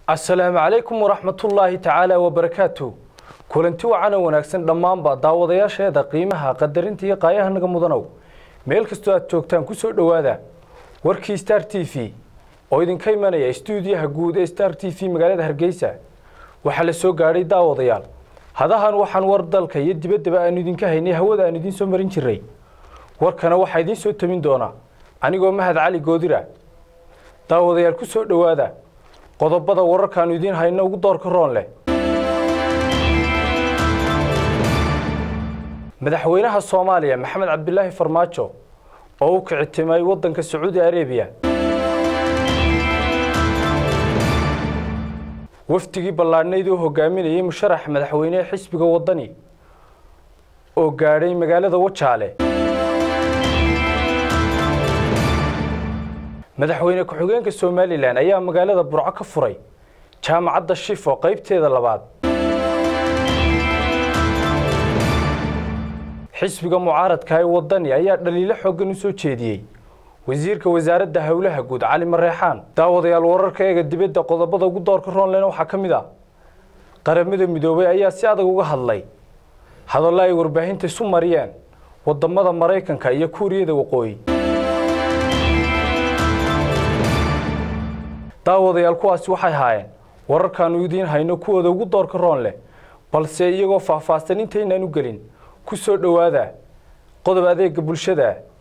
asalaamu calaykum waraxmatullaahi tacaala wabarakaatu kulanti wacan oo wanaagsan dhammaanba daawadayaasheeda qiimaha qadarinta iyo qaayaha naga mudanow meel kastoo aad joogtaan ku soo dhowaada warkii star t v oo idinka imanaya istuudiyaha guud ee star t v magaalada hargeysa waxaa la soo gaadhay daawadayaal hadahan waxaan war dalka iyo dibaddaba aanu idinka haynay hawada aan idiin soo marin jiray warkana waxaa idiin soo tamin doonaa anigoo mahad cali goodira daawadayaal ku soo dhowaada qodobada wararkaanu idiin hayno ugu doorka roon leh madaxweynaha soomaaliya maxamed cabdilaahi farmaajo oo u kicitimay waddanka sacuudi arebiya wafdigii ballaadhnayd oo hogaaminayay musharax madaxweynehe xisbiga waddani oo gaadhay magaalada wajaale madaxweyne ku-xigeenka somalilan ayaa magaalada burco ka furay jaamacadda shifo qaybteeda labaad xisbiga mucaaradka ee waddani ayaa dhaliilo xooggan u soo jeediyey wasiirka wasaaradda howlaha guud cali mareexaan daawadayaal wararka eega dibadda qodobada ugu doorka roonlen waxaa ka mid ah qaramada midoobay ayaa si adag uga hadlay hadallo ay warbaahinta isu mariyeen wadamada maraykanka iyo kuuriyada waqooyi daawadayaal kuwaasi waxay haayeen wararkaanu idiin hayno kuwooda ugu doorka roon leh balse iyagoo faahfaahsan intaynaan u gelin ku soo dhowaada qodob adeega bulshada